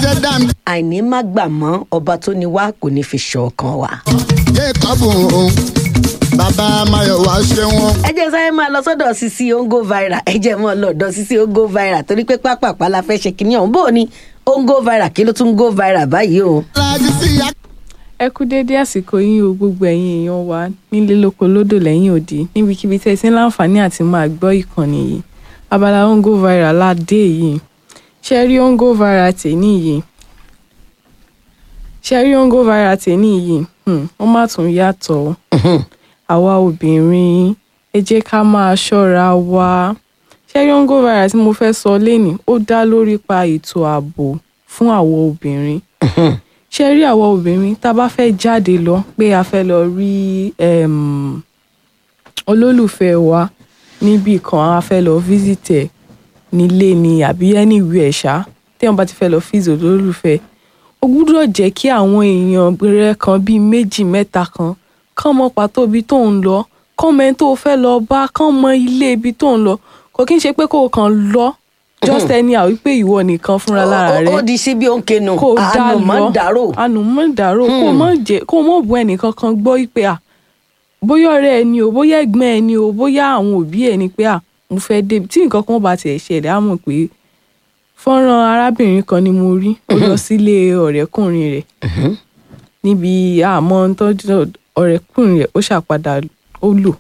ṣẹ̀dá mi. àìní má gbà mọ́ ọba tó ní wá kò ní fi ṣọ̀kan wa. jacob o bàbá mayowa ṣe wọn. ẹ jẹ́ sáré máa lọ sọ́dọ̀ sisi ongo viral ẹ jẹ́ mọ́ lọ́dọ̀ sisi ongo viral torí pé pápápá la fẹ́ ṣe kínní ọ̀hún bó o ní ongo viral kí ló tún go viral báyìí o. aláàjì sí ya. ẹ kú déédé àsìkò yín o gbogbo ẹ̀yin èèyàn wa nílé lóko lódò lẹ́yìn òdì níbikíbi tẹ́ ẹ ti ń láǹfààní àti máa gbọ́ ìkànnì yìí abala ongo viral ládé yìí ṣe rí ongo viral tèmi yìí ṣe rí ongo viral tèmi yìí hmm, wọ́n má tún yàtọ̀ o àwa obìnrin ẹ jẹ́ ká máa ṣọ́ra wa ṣe rí ongo viral tí mo fẹ́ sọ lénìí ó dá lórí pa ètò ààbò fún àwọn obìnrin ṣe rí àwọn obìnrin tá a bá fẹ́ jáde lọ pé a fẹ́ lọ rí um, olólùfẹ́ wa níbì kan a fẹ́ lọ visit ẹ̀ nílé ni àbí anywhere ṣá téèyàn bá ti fẹ́ lọ visit olólùfẹ́ ó gbúdọ̀ jẹ́ kí àwọn èèyàn rẹ kan bíi méjì mẹ́ta kan kán mọ pàtó ibi tó ń lọ kán mọ ẹni tó fẹ́ lọ bá kán mọ ilé ibi tó ń lọ kò kí n ṣe pé kó o kàn lọ just anyhow wípé ìwọ nìkan fúnra lára rẹ ó di sí bí ó ń kenu kó o dá àánú mọ́ lọ dàrò. ànùmọ́ dàrò kó o mọ̀ jẹ́ kó o mọ̀ bu ẹnìkan kan gbọ́ pé à bóyá ọ̀rẹ́ ẹ ni o bóyá ẹ̀gbọ́n ẹ ni o bóyá àwọn òbí ẹ ni pé à mo fẹ́ débi tí nǹkan kan bá tiẹ̀ ṣẹlẹ̀ á mọ̀ pé fọ́nrán arábìnrin kan ni mo rí ó lọ sílé ọ̀rẹ́kùnrin rẹ̀ níbi àmọ́ tọ́jú ọ̀rẹ́kùnrin rẹ̀ ó ṣàpadà ó lò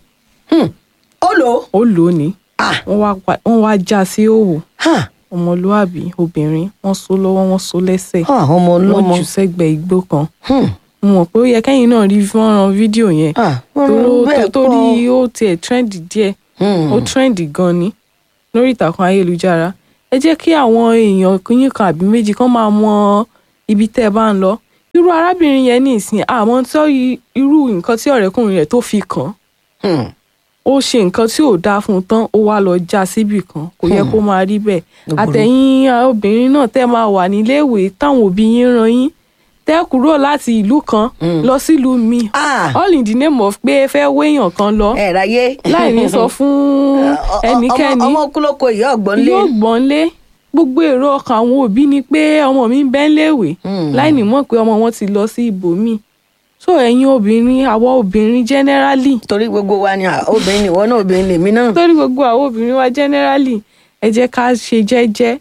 ó lò ó. ó lò ó ní Ah. wọ́n wá pa- wọ́n wá já sí òwò Ha, ọmọlúàbí obìnrin wọ́n so lọ́wọ́ wọ́n so lẹ́sẹ̀ ha, ọmọ wọ́n ọlọ́mọ. jù sẹ́gbẹ̀ẹ́ igbó kan Hmm, mo mọ̀ pé ó yẹ kẹ́yìn náà rí fọ́nrán fídíò yẹn ah, tó bẹ́ẹ̀ tó rí kọ́. ó tiẹ̀ trend díẹ̀ Hmm. ó trend gan ni lórí ìtàkùn ayélujára ẹ jẹ́ kí àwọn èèyàn yín kan àbí méjì kan máa mọ ibi tẹ́ ẹ bá ń lọ irú arábìnrin yẹn ní ìsìn àmọ́ tó yí- irú nǹkan tí ọ̀rẹ́kùnrin rẹ̀ tó fi kàn Hmm. ó ṣe nǹkan tí ò dáa fún un tán ó wá lọ já síbì kan kò yẹ kó máa rí bẹ́ẹ̀ Ó burú. àtẹ̀yìn obìnrin náà tẹ́ máa wà níléèwé táwọn òbí yín rán yín tẹ́ kúrò láti ìlú kan lọ sílùú míì Ah. all in the name of pé ẹ fẹ́ wéèyàn kan lọ ẹ ráyé. láì ní sọ fún ẹnikẹ́ni ọmọ ọmọ kúlókò ìyá ọgbọ́n lé. yóò gbọ́n lé gbogbo èrò ọkàn àwọn òbí ni pé ọmọ mi ń bẹ́ ń léèwé láì ní mọ̀ pé ọmọ wọn ti lọ sí ibòmíì so ẹ̀yin obìnrin àwa obìnrin generally torí gbogbo wa ni ah, obìnrin nìwọ náà obìnrin lèmi náà. torí gbogbo àwọn obìnrin wa generally ẹ jẹ́ ká ṣe jẹ́jẹ́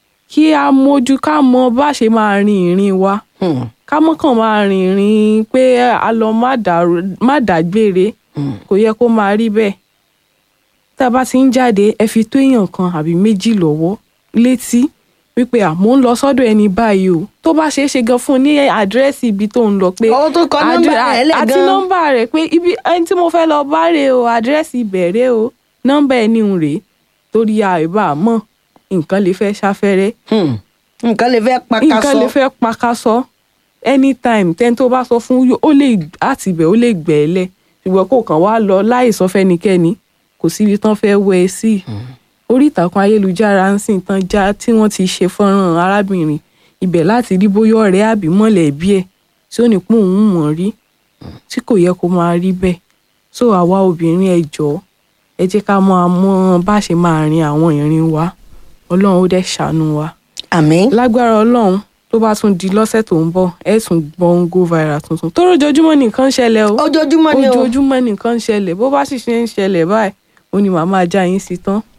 kí a mójú ká mọ bá ṣe máa rin ìrìn wa Hmm. ká mọ́ kàn máa rin ìrìn pé a lọ má dàrú- má dágbére kò yẹ kó máa rí bẹ́ẹ̀ tá a bá ti ń jáde ẹ fi tó èèyàn kan àbí méjì lọ́wọ́ létí wípé à mò ń lọ sọ́dọ̀ ẹni báyìí o tó bá ṣeé ṣe gan fún un ní àdírẹ́sì ibi tó ń lọ pé Ó tún kọ nọ́mbà àdí- rẹ̀ lẹ̀ àti gan. nọ́mbà rẹ̀ pé ibi ẹni tí mo fẹ́ lọ bá rè o àdírẹ́sì ibẹ̀ rè o nọ́mbà ẹni ń rèé torí àìbá mọ̀ nǹkan lè fẹ́ ṣàfẹ́rẹ́ Hmm. nǹkan lè fẹ́ pa ká nǹkan lè sọ. fẹ́ pakasọ anytime tẹ́ni tó bá sọ fún yó- ó lè àti ibẹ̀ ó lè gbẹ̀ ẹ́ lẹ̀ ṣùgbọ́n kò kàn wá lọ láì sọ fẹ́nikẹ́ni kò síbi tán fẹ́ wẹ ẹ sí orí ìtàkùn ayélujára ń sìn tán já tí wọ́n ti ṣe fọ́nrán arábìnrin ibẹ̀ láti rí bóyá ọ̀rẹ́ àbí mọ̀lẹ́bí ẹ̀ tí ó ní pé òun mọ̀ rí tí kò yẹ kó máa rí bẹ́ẹ̀ so àwa obìnrin ẹ jọ̀ọ́ ẹ jẹ́ ká máa mọ bá ṣe máa rin àwọn ìrìn wa ọlọ́run ó dẹ̀ ṣàánú wa àmín. lágbára ọlọ́run tó bá tún di lọ́sẹ̀ tó ń bọ̀ ẹ̀ tún gbọ́n go viral tuntun tó lójoojúmọ́ nìkan ń ṣẹlẹ̀ o ojoojúmọ́ ni o. ojoojúmọ́ nìkan ń ṣẹlẹ̀ bó bá sì ṣe ń ṣẹlẹ̀ báyìí ó ní màá máa já yín sí tán